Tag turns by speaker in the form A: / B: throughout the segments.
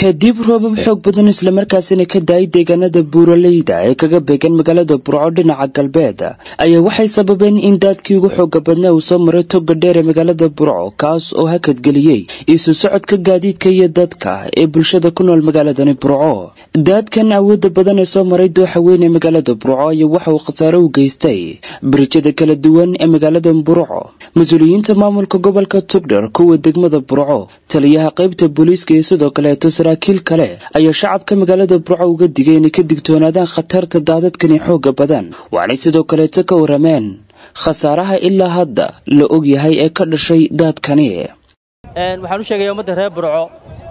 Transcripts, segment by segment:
A: kadib roobab xoog badan islamarkaasina ka daayay deegaanada buuraleyda ee kaga beegan magaalada burco dhinaca galbeed ayaa waxay sababeen in daadkii ugu xooga badnaa uu soo maray toga dheer ee magaalada burco kaas oo hakadgeliyey isu socodka gaadiidka iyo dadka ee bulshada ku nool magaaladani burco daadkan awooda badan ee soo maray dooxa weyn ee magaalada burco ayaa waxa uu khasaare u geystay barijada kala duwan ee magaalada burco mas-uuliyiinta maamulka gobolka tugdhar kuwa degmada burco taliyaha qaybta booliiska iyo sidoo kaleeto saraakiil kale ayaa shacabka magaalada burco uga digay inay ka digtoonaadaan khatarta daadadkani xooga badan waxaanay sidoo kaleeto ka warameen khasaaraha ilaa hadda la ogyahay ee ka dhashay daadkani
B: waxaan u sheegaya ummadda reer burco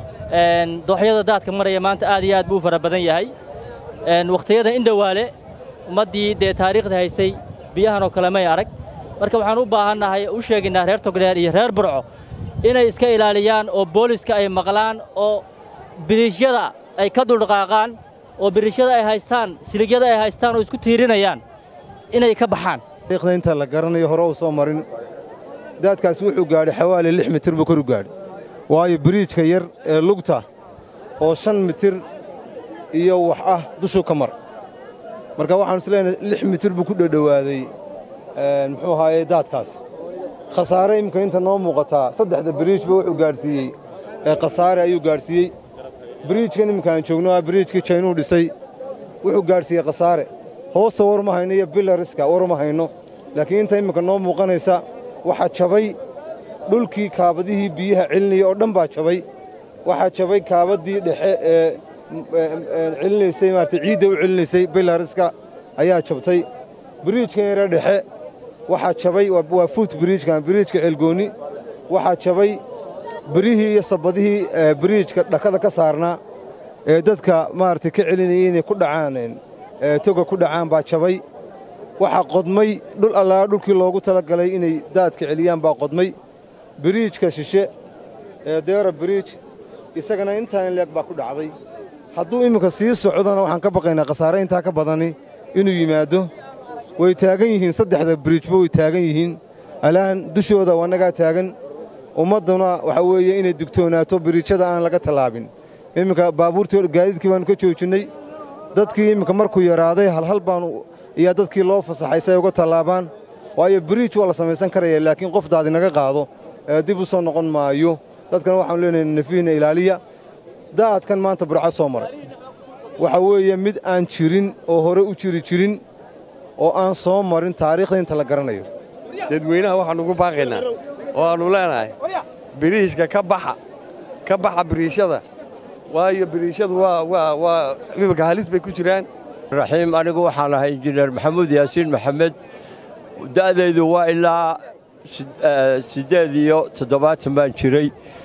B: dooxyada daadka maraya maanta aad iyo aad buu u fara badan yahay wakhtiyada indhowaale ummaddii dee taariikhda haysay biyahan oo kale may arag marka waxaan u baahannahay u sheegaynaa reer togdheer iyo reer burco inay iska ilaaliyaan oo booliska ay maqlaan oo biriishyada ay ka duldhaqaaqaan oo biriishyada ay haystaan siligyada ay haystaan oo isku tiirinayaan inay ka baxaan
C: taariikhda inta la garanayo hore uu soo marin daadkaasi wuxuu gaadhay xawaali lix mitir buu koru gaadhay waayo biriijka yar ee lugta oo shan mitir iyo wax ah dushuu ka mar marka waxaanu isleenahay lix mitir buu ku dhowdhowaaday muxuu ahaaye daadkaas khasaare imminka inta noo muuqataa saddexda biriijba wuxuu gaadhsiiyey ee khasaare ayuu gaadhsiiyey biriijkan imminka aan joogno ah biriijkii jaynuu dhisay wuxuu gaadhsiiyey khasaare hoosta war ma hayno iyo bilariska war ma hayno laakiin inta imminka noo muuqanaysa waxaa jabay dhulkii kaabadihii biyaha celinaya oo dhan baa jabay waxaa jabay kaabadii dhexe ee celinaysay maarata ciidda u celinaysay bilariska ayaa jabtay biriijkan yare dhexe waxaa jabay waa fuut biriijkan biriijka ceelgoonni waxaa jabay birihii iyo sabadihii biriijka dhakada ka saarnaa ee dadka maaragtay ka celinayay inay ku dhacaan toga ku dhacaan baa jabay waxaa qodmay dhul allaa dhulkii loogu talagalay inay daadka celiyaan baa qodmay biriijka shishe ee deera biriij isagana intaa in leeg baa ku dhacday hadduu imminka sii socdona waxaan ka baqaynaa khasaare intaa ka badani inuu yimaado way taagan yihiin saddexda biriijba way taagan yihiin alaan dushooda wannagaa taagan ummadduna waxaa weeye inay digtoonaato biriijyada aan laga tallaabin imminka baabuurtii gaadiidkii baannu ka joojinnay dadkii imminka markuu yaraaday halhal baanu iyaa dadkii loo fasaxay si ay uga tallaabaan waayo biriij waa la samaysan karaya laakiin qof daadi naga qaado ee dib u soo noqon maayo dadkana waxaanu leenahay nafiihna ilaaliya daadkan maanta burco soo maray waxa weeye mid aan jirin oo hore u jiri jirin oo aan soo marin taariikhda inta la garanayo
D: dadweynaha waxaannu ugu baaqaynaa oo aannu leenahay biriishka ka baxa ka baxa biriishada waayo biriishadu waa imika halis bay ku jiraan
E: raxiim anigu waxaan ahay injineer maxamuud yaasiin maxamed da'daydu waa ilaa siddeed iyo toddobaatan baan jiray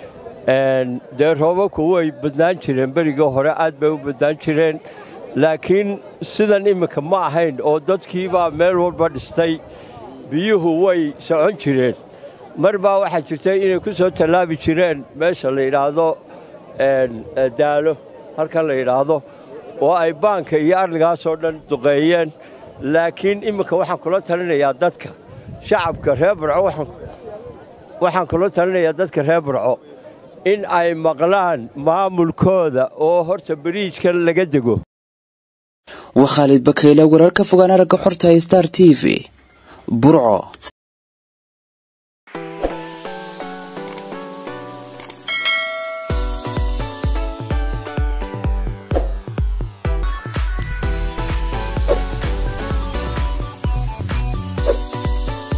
E: dee roobabku way badnaan jireen berigii hore aad bay u badnaan jireen laakiin sidan imminka ma ahayn oo dadkiibaa meel walba dhistay biyuhu way socon jireen mar baa waxaa jirtay inay ku soo tallaabi jireen meesha la yidhaahdo daalo halkan la yidhaahdo oo ay baanka iyo arligaasoo dhan duqeeyeen laakiin imminka waxaan kula talinayaa dadka shacabka reer burco waxaan kula talinayaa dadka reer burco in ay maqlaan maamulkooda oo horta biriijkan laga dego
A: waa khaalid bakayle wararka fogaan aragga xorta star t v burco